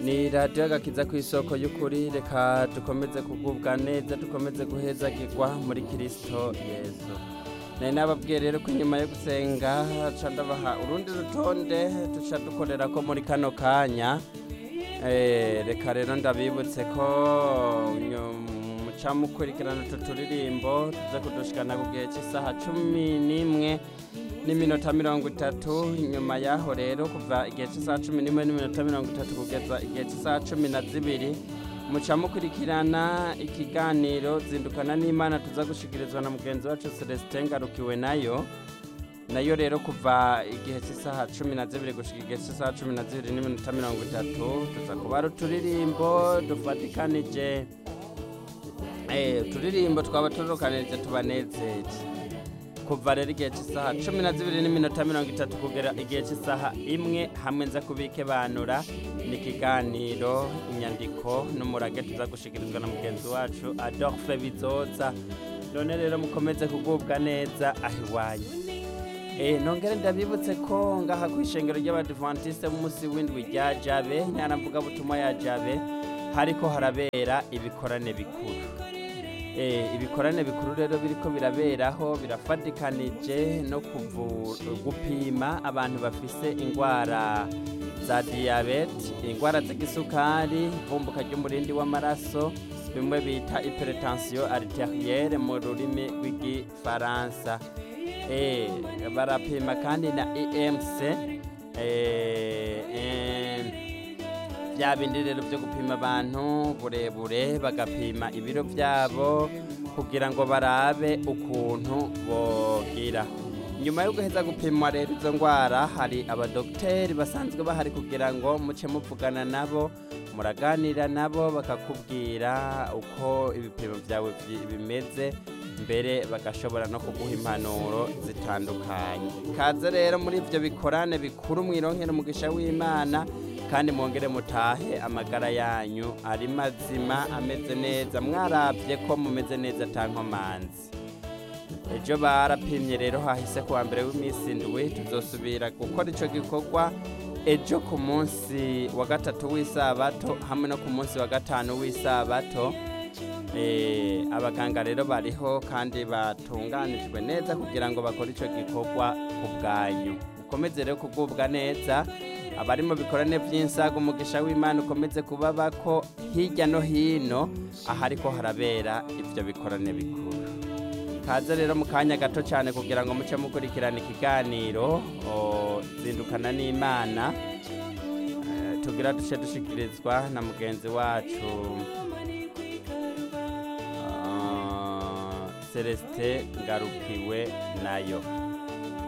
ni radiyo agakiza ku isoko y'ukuri reka dukomeze kugubwa neza dukomeze guhezagirwa muri kirisito yesu nari nababwiye rero ko inyuma yo gusenga ca ndabaha urundi rutonde duca dukorera ko muri kano kanya Eh, reka rero ndabibutse ko nyu- muca mukurikirana utu turirimbo tuza kudushikana ku gihe cy'isaha cumi n'imwe n'iminota mirongo itatu nyuma yaho rero kuva igihe cy'isaha cumi n'imwe n'iminota mirongo itatu kugeza igihe cy'isaha cumi na zibiri muca mukurikirana ikiganiro zindukana n'imana tuza gushikirizwa na mugenzi wacu celestin ngarukiwe nayo nayo rero kuva igihe cy'isaha cumi na zibiri gushika igihe cy'isaha cumi na zibiri n'iminota mirongo itatu tuza kuba ari uturirimbo dufatikanije eh, uturirimbo twaba turukanirije tubanezeje kuva rero igihe cy'isaha cumi na zibiri n'iminota mirongo itatu kugera igihe cy'isaha imwe hamwe nza kubike banura ni ikiganiro inyandiko n'umurage tuza gushikirizwa na mugenzi wacu adolphe bizoza none rero mukomeze kugubwa neza aho iwanyu Eh, nongere ndabibutse ko ngaha ku ishengero ry'abadivantiste b'umunsi w'indwi rya jabe nyaramvuga butumwa ya jabe hariko harabera ibikorane bikuru Eh, ibikorane bikuru rero biriko biraberaho birafatikanije no kuvu- gupima abantu bafise ingwara za diyabete ingwara z'igisukari ivumbuka ry'umurindi w'amaraso bimwe bita hypertension arterielle mu rurimi rw'igifaransa Eh, barapima kandi na EMC eh, eh, bya bindi rero byo gupima abantu burebure bagapima ibiro byabo kugira ngo barabe ukuntu bogira nyuma yo guheza gupimwa rero izo ndwara hari abadogiteri basanzwe bahari kugira ngo muce muvugana nabo muraganira nabo bakakubwira uko ibipimo byawe byi- bimeze mbere bagashobora no kuguha impanuro zitandukanye kaze rero muri ibyo bikorane bikuru mwironkera umugisha w'imana kandi mwongere mutahe amagara yanyu ari mazima ameze neza mwarabye ko mumeze neza atankomanzi ejo barapimye rero hahise kuwa mbere w'iminsi indwi tuzosubira gukora icyo gikorwa ejo ku munsi wa gatatu w'isabato hamwe no ku munsi wa gatanu w'isabato Eh, abaganga rero bariho kandi batunganijwe neza kugira ngo bakore icyo gikorwa ku bwanyu ukomeze rero kugubwa neza abari mu bikorane by'insaga umugisha w'imana ukomeze kubaba ko hirya no hino ahariko harabera ibyo bikorane bikuru kaze rero mu kanya gato cyane kugira ngo muce mukurikirana ikiganiro o, zindukana n'imana Eh, tugira duce dushikirizwa na mugenzi wacu ah, celestin ngarukiwe nayo